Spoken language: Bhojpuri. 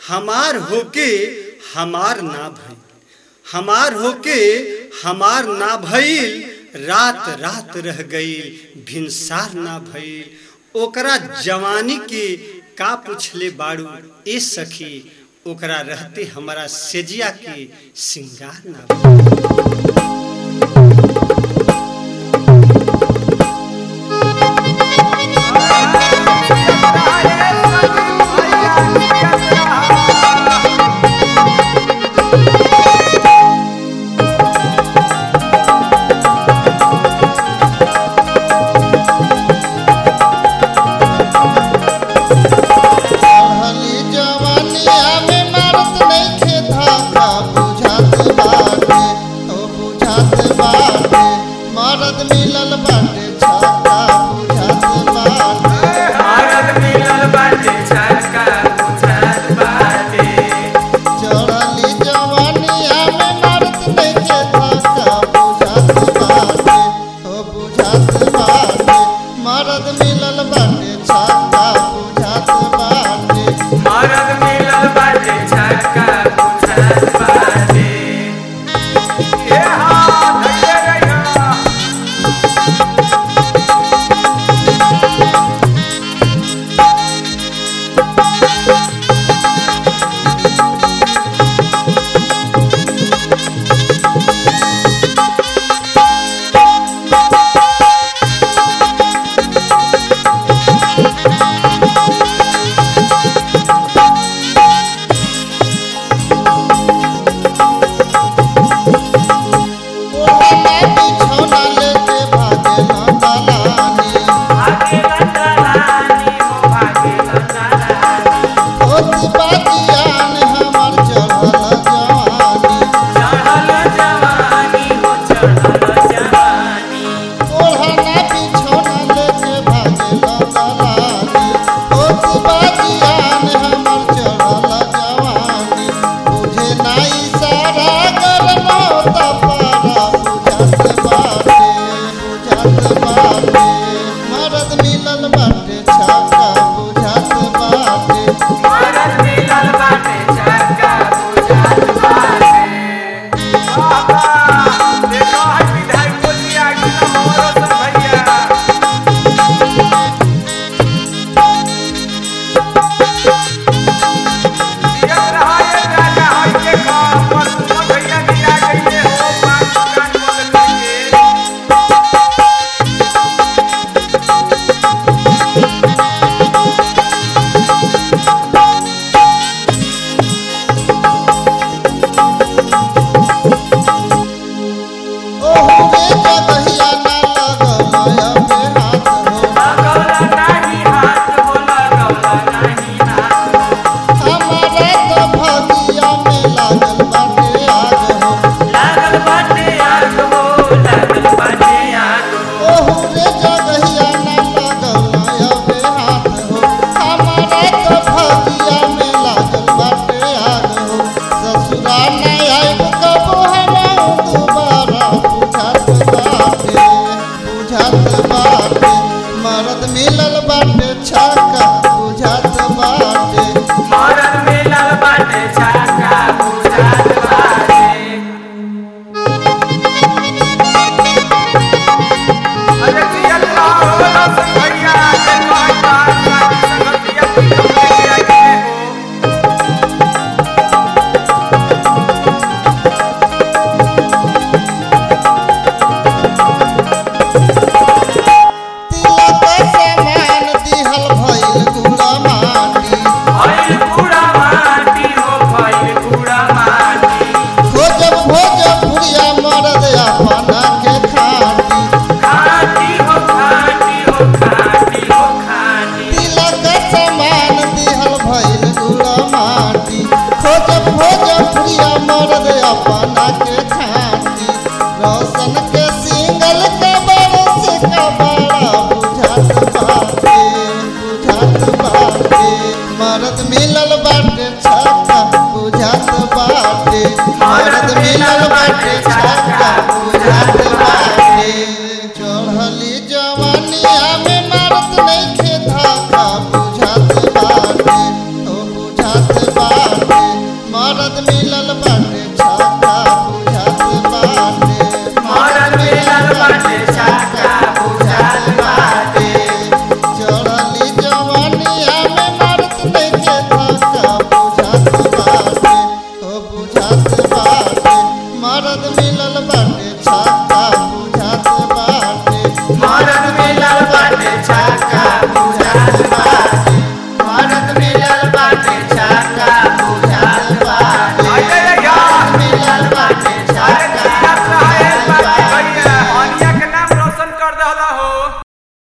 हमार होके हमार ना भइल हमार होके हमार ना भइल रात रात रह गईल भिनसार ना भइल ओकरा जवानी के का पुछले बाड़ू ए सखी ओकरा रहते हमारा सेजिया के सिंगार ना भइल रहली जवानिया में मारत नइखे धागा बुझात बाटे ओ बुझात बाटे मरद मिलल बाटे छक्का बुझात बाटे भारत मिलल बाटे छक्का बुझात बाटे चढ़ली जवानिया में मारत नइखे धागा बुझात बाटे ओ बुझात बाटे मरद मिलल बाटे छक्का बुझात बाटे भारत मिलल बाटे छक्का बुझात बाटे ए हा धैर्य रहिया ओढ़ना बिछौना लेके भागेला दलानी भागे लंदलानी हो भागे लंदलानी होती बाजियान हमर चढ़ल जवानी चढ़ल जवानी हो चढ़ल जवानी ओढ़ना बिछौना लेके भागेला दलानी होती बाजियान हमर चढ़ल जवानी बुझे नाई सारा गरम होता पारा बुझात बाटे बुझात बाटे मरद मिलल बाटे छक्का बुझात बाटे भारत मिलल बाटे छक्का मरद मिलल बाटे छक्का